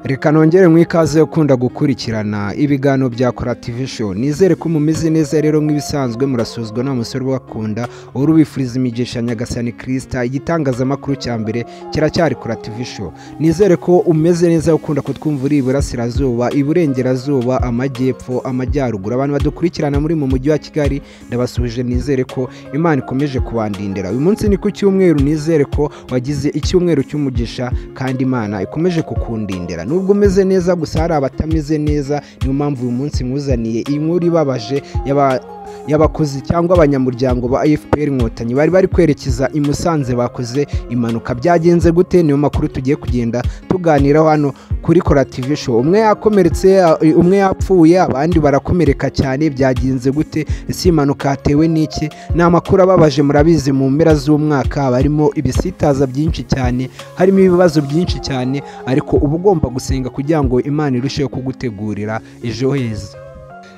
reka nongere mwikaze ukunda gukurikirana ibiganiro bya show nizere ko mumeze neza rero nk'ibisanzwe murasuzwa nta musore ubakunda uhora ubifuriza imigisha nyagasani kirisita igitangazamakuru cya mbere kiracyari show nizere ko umeze neza ukunda kutwumvura iburasirazuba iburengerazuba amajyepfo amajyaruguru abantu badukurikirana muri mu mujyi wa kigali ndabasuhuje nizere ko imana ikomeje kubandindira uyu munsi ni ku cyumweru nizere ko wagize icyumweru cy'umugisha kandi imana ikomeje kukundindira nubwo umeze neza gusa hari abatameze neza niyo mpamvu uyu munsi mwuzaniye iyi nkuru ibabaje y'abakozi cyangwa abanyamuryango ba fpr inkotanyi bari bari kwerekeza i musanze bakoze impanuka byagenze gute niyo makuru tugiye kugenda tuganira hano kuri show umwe yakomeretse umwe yapfuye abandi barakomereka cyane byagenze gute ese impanuka hatewe n'iki ni amakuru ababaje murabizi mu mpera z'umwaka haba harimo ibisitaza byinshi cyane harimo ibibazo byinshi cyane ariko uba ugomba gusenga kugira ngo imana irusheho kugutegurira ejo heza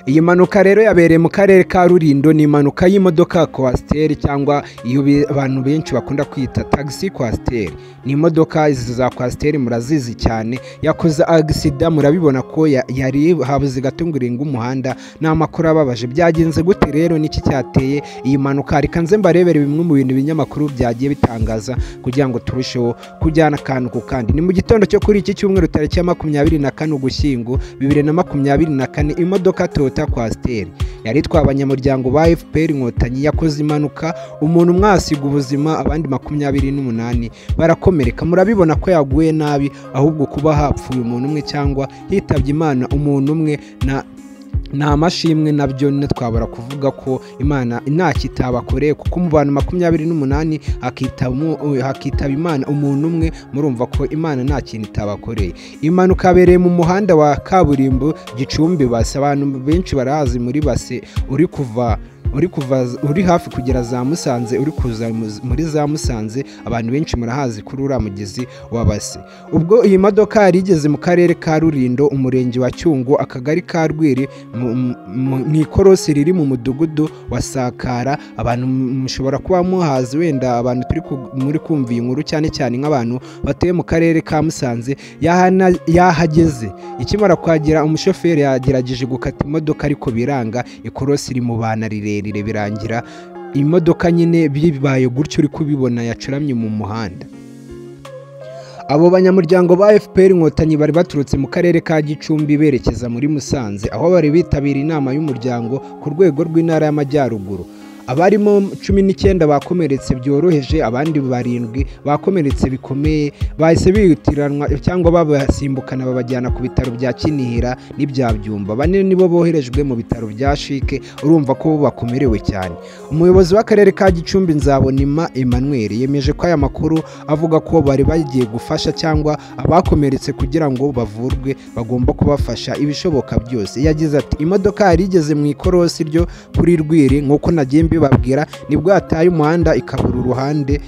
iyi mpanuka rero yabereye mu karere ka rurindo ni impanuka y'imodoka kwasiteri cyangwa iyo abantu benshi bakunda kwita tagisi kwasiteri ni imodoka izi za kwasiteri murazizi cyane yakoze agisida murabibona ko yari habuze igatunguringa umuhanda ni amakuru ababaje byagenze gute rero n'iki cyateye iyi mpanuka reka nze mbarebere bimwe mu bintu binyamakuru byagiye bitangaza kugira ngo turusheho kujyana akantu ku kandi ni mu gitondo cyo kuri iki cyumweru tariki ya makumyabiri na kane ugushyingo bibiri na makumyabiri na kane imodoka toto toyota kwasiteri yari itwaye abanyamuryango ba fpr inkotanyi yakoze impanuka umuntu umwe ahasiga ubuzima abandi makumyabiri n'umunani barakomereka murabibona ko yaguye nabi ahubwo kuba hapfuye umuntu umwe cyangwa hitabye imana umuntu umwe na nta mashimwe nabyo twabura kuvuga ko imana ntacyo itabakoreye kuko mu bantu makumyabiri n'umunani hakitaba imana umuntu umwe murumva ko imana nta kintu itabakoreye impanuka yabereye mu muhanda wa kaburimbo gicumbi base abantu benshi barahazi muri base uri kuva uri kuva uri hafi kugera za musanze uri kuza muri za musanze abantu benshi murahazi kuri uriya mugezi wa base ubwo iyi modoka yari igeze mu karere ka rurindo umurenge wa cyungo akagari ka rwiri mu ikorosi riri mu mudugudu wa sakara abantu mushobora kuba muhazi wenda abantu turi muri kumva iyi nkuru cyane cyane nk'abantu batuye mu karere ka musanze yahageze ikimara kuhagera umushoferi yagerageje gukata imodoka ariko biranga ikorosi rimubana rirerire birangira imodoka nyine bibaye gutyo uri kubibona yacuramye mu muhanda abo banyamuryango ba fpr inkotanyi bari baturutse mu karere ka gicumbi berekeza muri musanze aho bari bitabira inama y'umuryango ku rwego rw'intara y'amajyaruguru abarimo cumi n'icyenda bakomeretse byoroheje abandi barindwi bakomeretse bikomeye bahise bihutiranwa cyangwa babasimbukana babajyana ku bitaro bya kinihira n'ibya byumba bane nibo boherejwe mu bitaro bya shike urumva ko bakomerewe cyane umuyobozi w'akarere ka gicumbi nzabonima emmanuel yemeje ko aya makuru avuga ko bari bagiye gufasha cyangwa abakomeretse kugira ngo bavurwe bagomba kubafasha ibishoboka byose yagize ati imodoka yari igeze mu ikorosi ryo kuri rwiri nk'uko nagiye bibabwira nibwo yataye umuhanda ikabura uruhande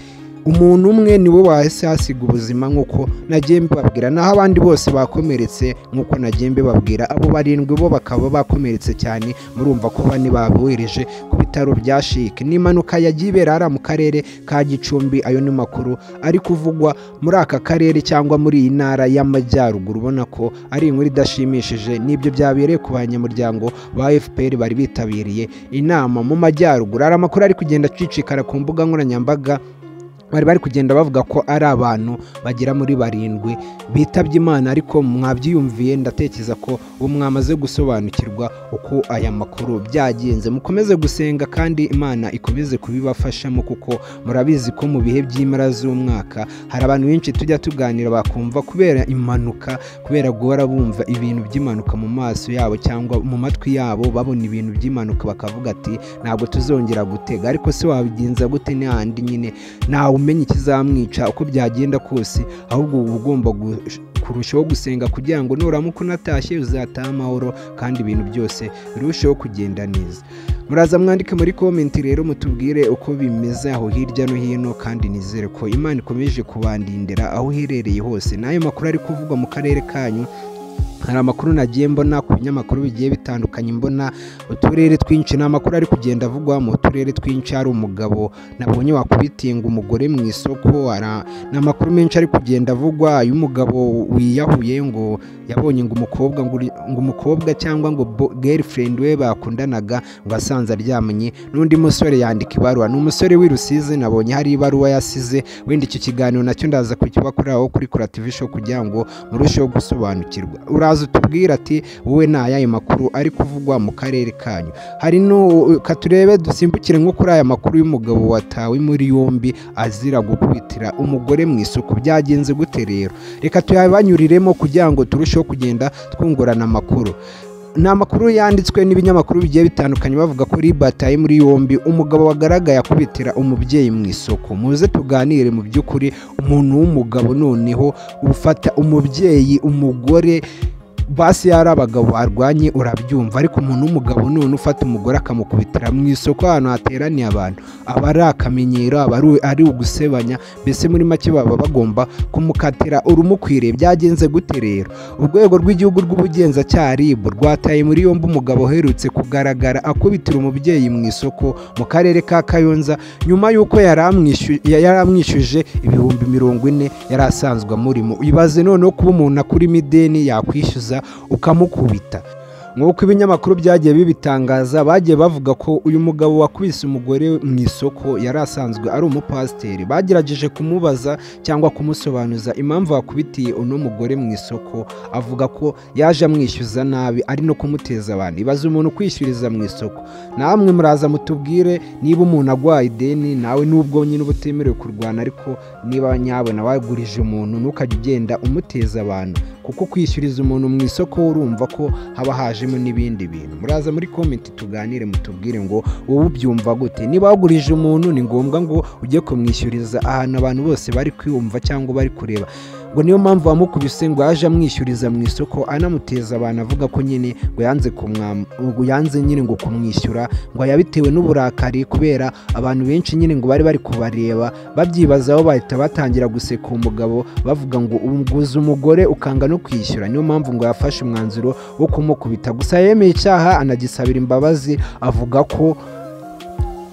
umuntu umwe niwe wahise hasiga ubuzima nk'uko nagiye mbibabwira naho abandi bose bakomeretse nk'uko nagiye mbibabwira abo barindwi bo bakaba bakomeretse cyane murumva ko bane babohereje ku bitaro bya shike ni impanuka yagiye ibera hariya mu karere ka gicumbi ayo ni makuru ari kuvugwa muri aka karere cyangwa muri iyi ntara y'amajyaruguru ubona ko ari inkuru idashimishije n'ibyo byabereye ku banyamuryango ba fpr bari bitabiriye inama mu majyaruguru hari amakuru ari kugenda acicikara ku mbuga nkoranyambaga bari bari kugenda bavuga ko ari abantu bagera muri barindwi bitabye imana ariko mwabyiyumviye ndatekereza ko ubu mwamaze gusobanukirwa uko aya makuru byagenze mukomeze gusenga kandi imana ikomeze kubibafashamo kuko murabizi ko mu bihe by'impera z'umwaka hari abantu benshi tujya tuganira bakumva kubera impanuka kubera guhora bumva ibintu by'impanuka mu maso yabo cyangwa mu matwi yabo babona ibintu by'impanuka bakavuga ati ntabwo tuzongera gutega ariko se wabigenza gute n'ahandi nyine ntawe umenya ikizamwica uko byagenda kose ahubwo uba ugomba kurushaho gusenga kugira ngo nuramuka unatashye uzataha amahoro kandi ibintu byose birusheho kugenda neza muraza mwandike muri komenti rero mutubwire uko bimeze aho hirya no hino kandi nizere ko imana ikomeje kubandindira aho iherereye hose n'ayo makuru ari kuvugwa mu karere kanyu hari amakuru nagiye mbona ku binyamakuru bigiye bitandukanye mbona uturere twinshi ni amakuru ari kugenda avugwa mu turere twinshi hari umugabo nabonye wakubitinga umugore mu isoko ara- ni amakuru menshi ari kugenda avugwa y'umugabo wiyahuye ngo yabonye ngo umukobwa ngo uri- ngo umukobwa cyangwa ngo bo- girlfriend we bakundanaga ngo asanze aryamye n'undi musore yandika ibaruwa ni umusore w'i Rusizi nabonye hari ibaruwa yasize wenda icyo kiganiro nacyo ndaza kukibakoreraho kuri Kora TV show kugira ngo murusheho gusobanukirwa uraza utubwira ati wowe ni ayahe makuru ari kuvugwa mu karere kanyu hari no katurebe dusimbukire nko kuri aya makuru y'umugabo watawe muri yombi azira gukubitira umugore mu isuku byagenze gute rero reka tuyabanyuriremo kugira ngo turusheho kugenda twungurana amakuru ni amakuru yanditswe n'ibinyamakuru bigiye bitandukanye bavuga ko Libat ari muri yombi umugabo wagaragaye akubitira umubyeyi mu isoko muze tuganire mu by'ukuri umuntu w'umugabo noneho ufata umubyeyi umugore basi yari abagabo barwanye urabyumva ariko umuntu w'umugabo none ufata umugore akamukubitira mu isoko ahantu hateraniye abantu aba ari akamenyero aba ari- ari ugusebanya mbese muri make baba bagomba kumukatira urumukwiriye byagenze gute rero urwego rw'igihugu rw'ubugenzacyaha rib rwataye muri yombi umugabo uherutse kugaragara akubitira umubyeyi mu isoko mu karere ka kayonza nyuma y'uko yari amwishu- ya- yari amwishyuje ibihumbi mirongo ine yari asanzwe amurimo ibaze noneho kuba umuntu akurimo ideni yakwishyuza ukamukubita nk'uko ibinyamakuru byagiye bibitangaza bagiye bavuga ko uyu mugabo wakubise umugore mu isoko yari asanzwe ari umupasiteri bagerageje kumubaza cyangwa kumusobanuza impamvu wakubitiye uno mugore mu isoko avuga ko yaje amwishyuza nabi ari no kumuteza abantu ibaze umuntu ukwishyuriza mu isoko namwe muraza mutubwire niba umuntu agwaye ideni nawe nubwo nyine uba utemerewe kurwana ariko niba nyabona wagurije umuntu ntukajye ugenda umuteza abantu kuko kwishyuriza umuntu mu isoko urumva ko haba hajemo n'ibindi bintu muraza muri komenti tuganire mutubwire ngo wowe ubyumva gute niba wagurije umuntu ni ngombwa ngo ujye kumwishyuriza ahantu abantu bose bari kwiyumva cyangwa bari kureba ngo niyo mpamvu wamukubise ngo yaje amwishyuriza mu isoko anamuteza abantu avuga ko nyine ngo yanze kumwam- ngo yanze nyine ngo kumwishyura ngo yabitewe n'uburakari kubera abantu benshi nyine ngo bari bari kubareba babyibazaho bahita batangira guseka uwo mugabo bavuga ngo uguze umugore ukanga no kwishyura niyo mpamvu ngo yafashe umwanzuro wo kumukubita gusa yemeye icyaha anagisabira imbabazi avuga ko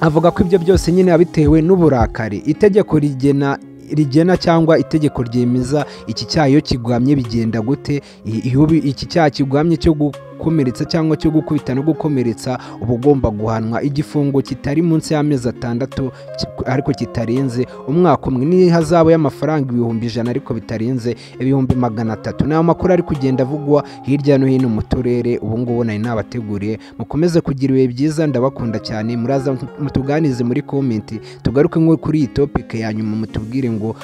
avuga ko ibyo byose nyine yabitewe n'uburakari itegeko rigena rigena cyangwa itegeko ryemeza iki cyaha iyo kiguhamye bigenda gute I- iyo bi- iki cyaha kiguhamye cyo gukomeretsa cyangwa cyo gukubita no gukomeretsa uba ugomba guhanwa igifungo kitari munsi y'amezi atandatu ki- ariko kitarenze umwaka umwe n'ihazabu y'amafaranga ibihumbi ijana ariko bitarenze ibihumbi magana atatu ni amakuru ari kugenda avugwa hirya no hino mu turere ubu ngubu nari nabateguriye mukomeze kugira ibihe byiza ndabakunda cyane muraza mutuganize muri komenti tugaruke nko kuri iyi topike ya nyuma mutubwire ngo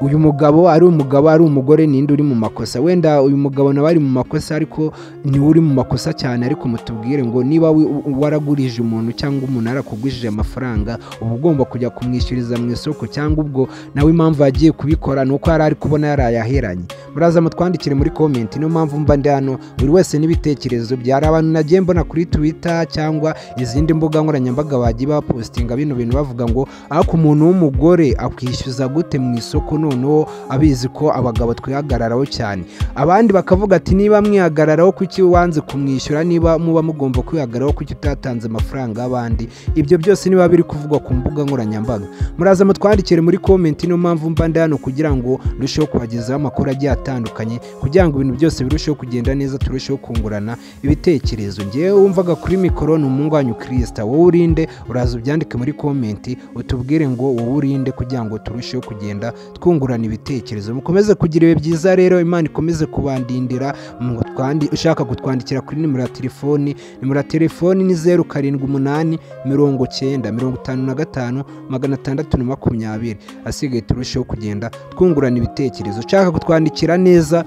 uyu mugabo ari umugabo ari umugore ninde uri mu makosa wenda uyu mugabo nawe ari mu makosa ariko niwe uri mu makosa cyane ariko mutubwire ngo niba wi- u- waragurije umuntu cyangwa umuntu yarakugujije amafaranga uba ugomba kujya kumwishyuriza mu isoko cyangwa ubwo nawe impamvu yagiye kubikora ni uko yari ari kubona yarayaheranye muraza mutwandikire muri komenti niyo mpamvu mba ndi hano buri wese n'ibitekerezo byari abantu nagiye mbona kuri twitter cyangwa izindi mbuga nkoranyambaga bagiye bapostinga bino bintu bavuga ngo ariko umuntu w'umugore akwishyuza gute mu isoko noneho abizi ko abagabo twihagararaho cyane abandi bakavuga ati niba mwihagararaho kuki wanze kumwishyura niba muba mugomba kwihagararaho kuki utatanze amafaranga y'abandi ibyo byose niba biri kuvugwa ku mbuga nkoranyambaga muraza mutwandikire muri komenti niyo mpamvu mba ndi hano kugira ngo ndusheho kubagezaho amakuru agiye atandukanye kugira ngo ibintu byose birusheho kugenda neza turusheho kungurana ibitekerezo ngewe wumvaga kuri mikoro ni umuhungu wanyu kirisita wowe urinde uraza ubyandike muri komenti utubwire ngo wowe urinde kugira ngo turusheho kugenda twungurana ibitekerezo mukomeze kugira ibihe byiza rero imana ikomeze kubandindira mutwandi- ushaka kutwandikira kuri nimero ya telefoni nimero ya telefoni ni zeru karindwi umunani mirongo cyenda mirongo itanu na gatanu magana atandatu na makumyabiri asigaye turusheho kugenda twungurana ibitekerezo ushaka kutwandikira neza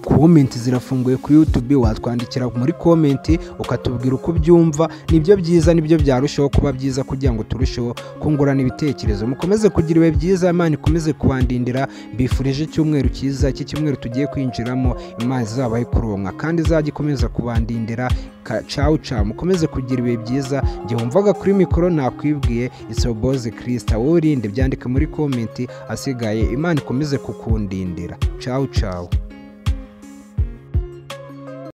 komenti zirafunguye kuri YouTube watwandikira muri komenti ukatubwira uko ubyumva nibyo byiza nibyo byarushaho kuba byiza kugira ngo turusheho kungurana ibitekerezo mukomeze kugira ibihe byiza imana ikomeze kubandindira mbifurije icyumweru cyiza iki cyumweru tugiye kwinjiramo imana izabahe kuronka kandi izajya ikomeza kubandindira Ka- cawu cawu mukomeze kugira ibihe byiza njye wumvaga kuri mikoro nakwibwiye isoboze kirisita wowe urinde byandike muri komenti asigaye imana ikomeze kukundindira cawu cawu